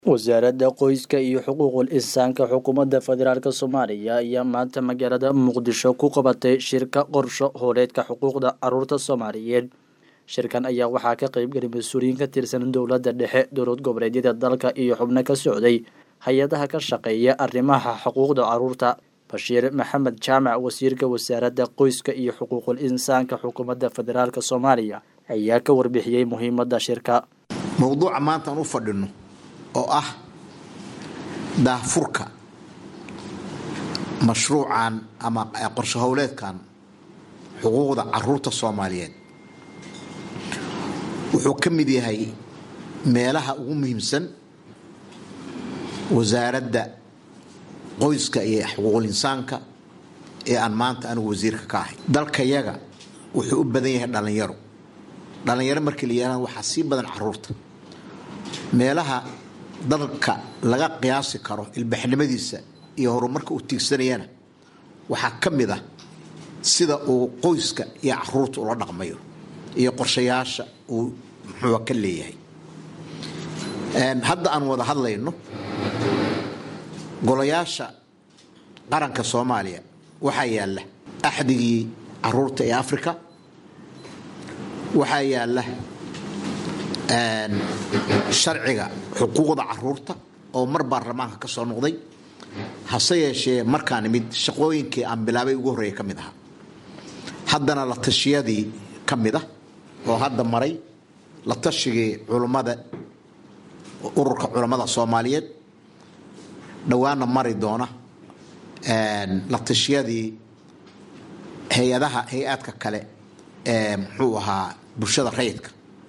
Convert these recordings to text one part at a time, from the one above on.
wasaaradda qoyska iyo xuquuqul insaanka xukuumadda federaalk soomaaliya ayaa maanta magaalada muqdisho ku qabatay shirka qorsho hooleedka xuquuqda caruurta soomaaliyeed shirkan ayaa waxaa ka qeybgalay mas-uuliyiin ka tirsan dowladda dhexe dowlad goboleedyada dalka iyo xubno ka socday hay-adaha ka shaqeeya arrimaha xuquuqda caruurta bashiir maxamed jaamac wasiirka wasaaradda qoyska iyo xuquuqul insaanka xukuumadda federaalk soomaaliya ayaa ka warbixiyey muhiimadda shirka mowduuca maanta aan u fadhino oo ah daahfurka mashruucan ama qorsho howleedkan xuquuqda caruurta soomaaliyeed wuxuu ka mid yahay meelaha ugu muhiimsan wasaaradda qoyska iyo xuquuqul insaanka ee aan maanta anigu wasiirka ka ahay dalkayaga wuxuu u badan yahay dhallinyaro dhallinyaro markii la yihahda waxaa sii badan caruurta meelaha dalka laga qiyaasi karo ilbaxnimadiisa iyo horumarka uu tiigsanayana waxaa ka mid ah sida uu qoyska iyo caruurta ula dhaqmayo iyo qorshayaasha uu muxuu ka leeyahay hadda aan wada hadlayno golayaasha qaranka soomaaliya waxaa yaalla axdigii caruurta ee africa waxaa yaalla sharciga xuquuqda caruurta oo mar baarlamaanka ka soo noqday hase yeeshee markaan imid shaqooyinkii aan bilaabay ugu horreeya ka mid ahaa haddana la tashiyadii ka mid ah oo hadda maray la tashigii culummada ururka culammada soomaaliyeed dhowaana mari doona la tashiyadii hay-adaha hay-aadka kale ee muxuu ahaa bulshada rayidka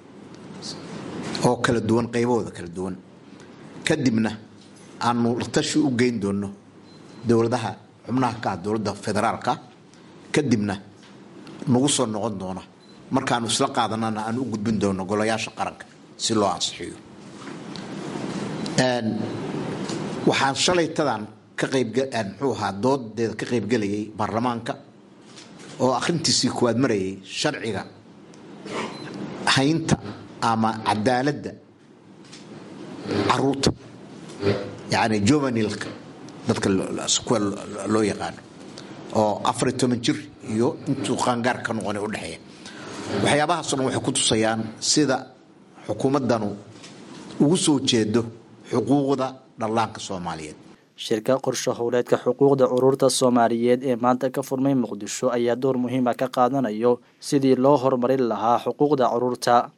oo kala duwan qaybahooda kala duwan kadibna aanu la tashi u geyn doono dowladaha xubnaha ka ah dowladda federaalka kadibna nagu soo noqon doona markaanu isla qaadanana aan u gudbin doono golayaasha qaranka si loo ansixiyo waxaan shalaytadan ka qayb muxuu ahaa doodeeda ka qaybgelayay baarlamaanka oo akhrintiisii kuwaad marayay sharciga haynta ama cadaaladda caruurta yani juvenilka dadka kuwa loo yaqaano oo afariy toban jir iyo intuu qaangaar ka noqona udhexeeya waxyaabahaasoo dhan waxay ku tusayaan sida xukuumaddanu ugu soo jeedo xuquuqda dhallaanka soomaaliyeed shirka qorsho howleedka xuquuqda caruurta soomaaliyeed ee maanta ka furmay muqdisho ayaa door muhiima ka qaadanayo sidii loo horumarin lahaa xuquuqda caruurta